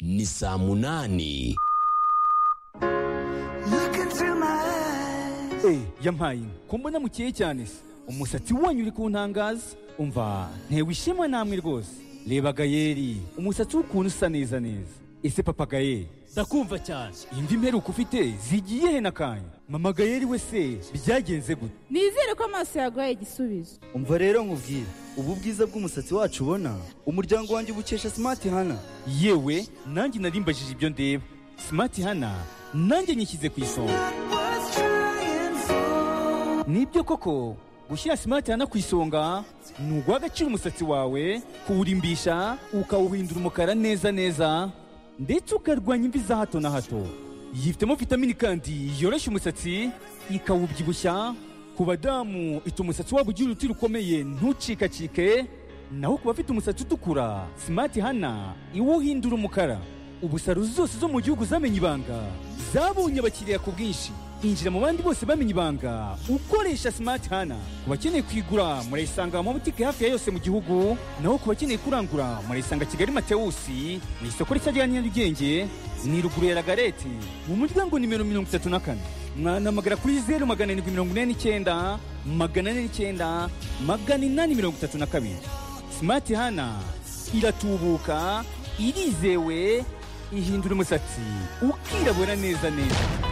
ni saa munani Eh, yampaye inka ko mbona mukeye cyane se umusatsi wanyu uri kuntangaza umva ntewe ishema namwe rwose reba gayeri umusatsi w'ukuntu usa neza neza ese papa gayeri ndakumva cyane imvi mperuka ufite zigiye he nakanya mama gayeri we se byagenze gute nizere ko amaso yaguhaye igisubizo umva rero nkubwire ubu bwiza bw'umusatsi wacu ubona umuryango wanjye ubukesha simati hana yewe nanjye narimbajije ibyo ndeba simati hana nanjye nyishyize ku isonga nibyo koko gushyira simati hana ku isonga ni uguha agaciro umusatsi wawe kuwurimbisha ukawuhindura umukara neza neza ndetse ukarwanya imvi za hato na hato yifitemo vitamini kandi yoroshya umusatsi ikawubyibushya ku badamu ituma umusatsi wabo ugira uruti rukomeye ntucikacike naho ku bafite umusatsi utukura simati hana iwuhindura umukara ubu salo zose zo mu gihugu zamenye ibanga zabonye abakiriya ku bwinshi injira mu bandi bose bamenye ibanga ukoresha simati hana ku bakeneye kuyigura murayisanga mu mabutike hafi ya yose mu gihugu naho ku bakeneye kurangura murayisanga kigali matewusi mu isoko rishya rya nyarugenge ni ruguru ya ragareti mu muryango nimero mirongo itatu na kane mwanamagana kuri zeru magana arindwi mirongo ine n'icyenda magana ane n'icyenda magana inani mirongo itatu na kabiri Smart Hana iratubuka irizewe ihindura umusatsi ukirabura neza neza